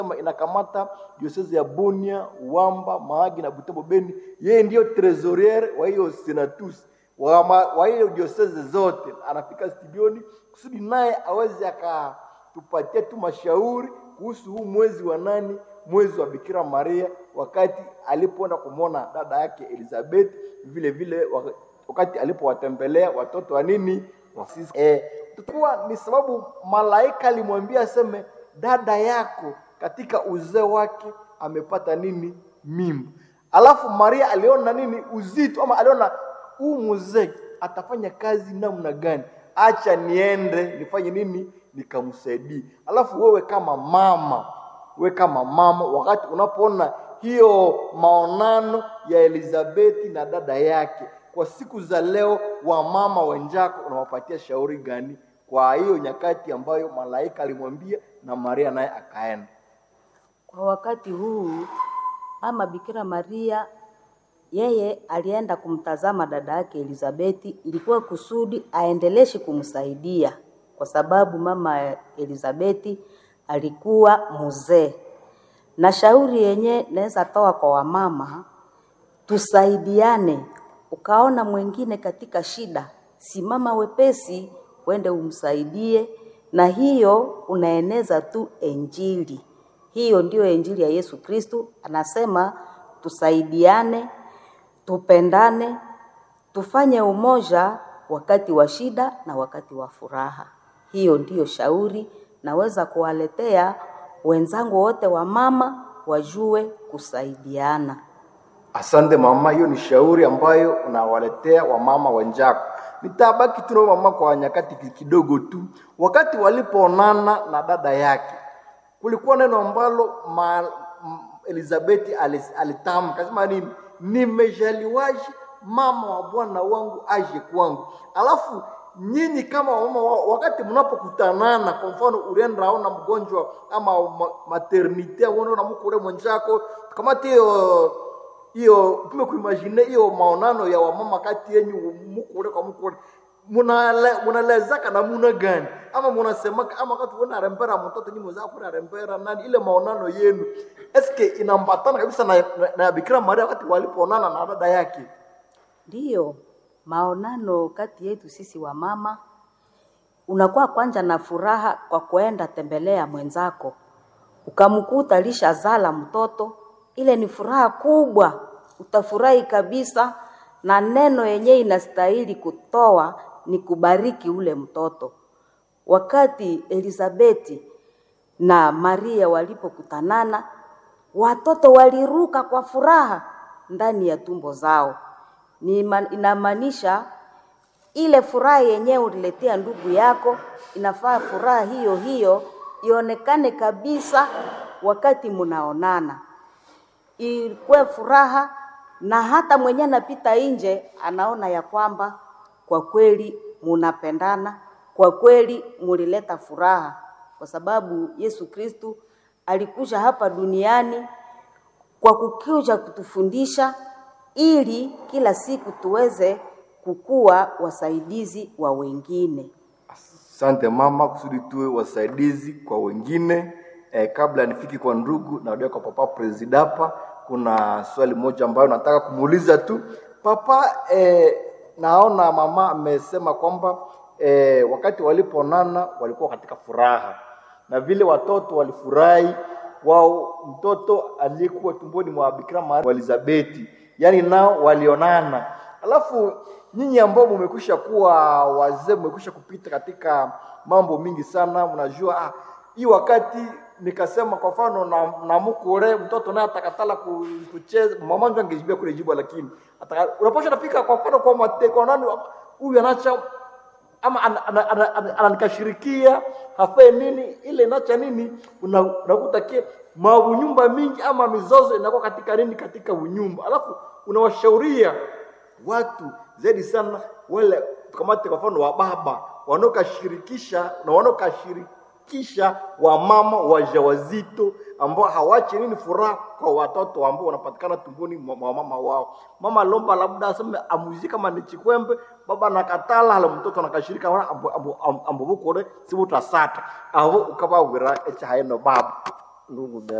kama inakamata diocese ya Bunia, Wamba, Mahagi na Butembo Beni. Yeye ndiyo trésorier wa hiyo senatus wa, ma- wa hiyo diocese zote, anafika studioni kusudi naye aweze akatupatia tu mashauri kuhusu huu mwezi wa nani, mwezi wa Bikira Maria, wakati alipoenda kumwona dada yake Elizabeth, vile vile wak- wakati alipowatembelea watoto wa nini wa sisi. Eh, kuwa ni sababu malaika alimwambia aseme dada yako katika uzee wake amepata nini mimba. Alafu Maria aliona nini uzito, ama aliona huu mzee atafanya kazi namna gani, acha niende nifanye nini, nikamsaidie. Alafu wewe kama mama, wewe kama mama, wakati unapoona hiyo maonano ya Elizabeti na dada yake kwa siku za leo, wamama wenzako unawapatia shauri gani kwa hiyo nyakati ambayo malaika alimwambia na Maria naye akaenda? Kwa wakati huu mama Bikira Maria yeye alienda kumtazama dada yake Elizabeti, ilikuwa kusudi aendeleshe kumsaidia, kwa sababu mama Elizabeti alikuwa mzee. Na shauri yenye naweza toa kwa wamama, tusaidiane. Ukaona mwingine katika shida, simama wepesi, uende umsaidie, na hiyo unaeneza tu Injili. Hiyo ndiyo Injili ya Yesu Kristu, anasema tusaidiane, tupendane, tufanye umoja wakati wa shida na wakati wa furaha. Hiyo ndiyo shauri naweza kuwaletea wenzangu wote wa mama wajue kusaidiana. Asante mama, hiyo ni shauri ambayo unawaletea wamama wenzako. Nitabaki tu na mama kwa nyakati ki- kidogo tu. Wakati walipoonana na dada yake, kulikuwa neno ambalo ma, m- Elizabeth alis- alitamka, akasema nini? Nimejaliwaje mama wa Bwana wangu aje kwangu. Alafu nyinyi kama wamama, wa- wakati mnapokutanana, kwa mfano ulienda aona mgonjwa ama ma- maternite, unaona mko ule mwenzako, kamati hiyo hiyo tume kuimagine hiyo maonano ya wamama kati yenyu mukule kwa mukule munale- munalezaka namuna gani ama munasemaka ama wakati una rembera mtoto nyinyi mwenzako kuna rembera nani ile maonano yenu eske inambatana kabisa na, na, na Bikira Maria wakati walipoonana na dada yake Ndiyo, maonano kati yetu sisi wa mama, unakuwa kwanza na furaha kwa kuenda tembelea mwenzako, ukamkuta alishazala mtoto, ile ni furaha kubwa, utafurahi kabisa, na neno yenyewe inastahili kutoa ni kubariki ule mtoto. Wakati Elizabeti na Maria walipokutanana, watoto waliruka kwa furaha ndani ya tumbo zao. Ni ma- inamaanisha ile furaha yenyewe uliletea ndugu yako, inafaa furaha hiyo hiyo ionekane kabisa wakati mnaonana, ikuwe furaha, na hata mwenye anapita nje anaona ya kwamba kwa kweli munapendana, kwa kweli mulileta furaha, kwa sababu Yesu Kristu alikuja hapa duniani kwa kukuja kutufundisha ili kila siku tuweze kukuwa wasaidizi wa wengine. Asante mama, kusudi tuwe wasaidizi kwa wengine. Eh, kabla nifiki kwa ndugu na kwa papa Presidapa, kuna swali moja ambayo nataka kumuuliza tu papa. Eh, naona mama amesema kwamba eh, wakati walipoonana walikuwa katika furaha na vile watoto walifurahi wao, mtoto aliyekuwa tumboni mwa Bikira Maria Elizabeti, yani nao walionana. Alafu nyinyi ambao mmekwisha kuwa wazee, mmekwisha kupita katika mambo mingi sana, mnajua ah, hii wakati nikasema kwa mfano na, na mkure mtoto naye atakatala ku- kucheza, mama ndio angejibia kule jibu, lakini ataka- unaposha nafika kwa mfano kwa mate, kwa nani huyu anacha ama ana- ana- ana- ana- ananikashirikia hafe nini ile inacha nini, una- unakuta ke maunyumba mingi ama mizozo inakuwa katika nini, katika unyumba, alafu unawashauria watu zaidi sana wale tukamate kwa mfano wa baba wanaokashirikisha na wanaokashirikisha wamama wajawazito ambao hawachi nini furaha kwa watoto ambao wanapatikana tumboni mwa mwa mama wao. Mama lomba labda aseme amuzi kama ni chikwembe, baba nakatala hala mtoto anakashirika wana ambo ambo ambo bukore sibuta sata abo ukaba wira echa haino baba ndugu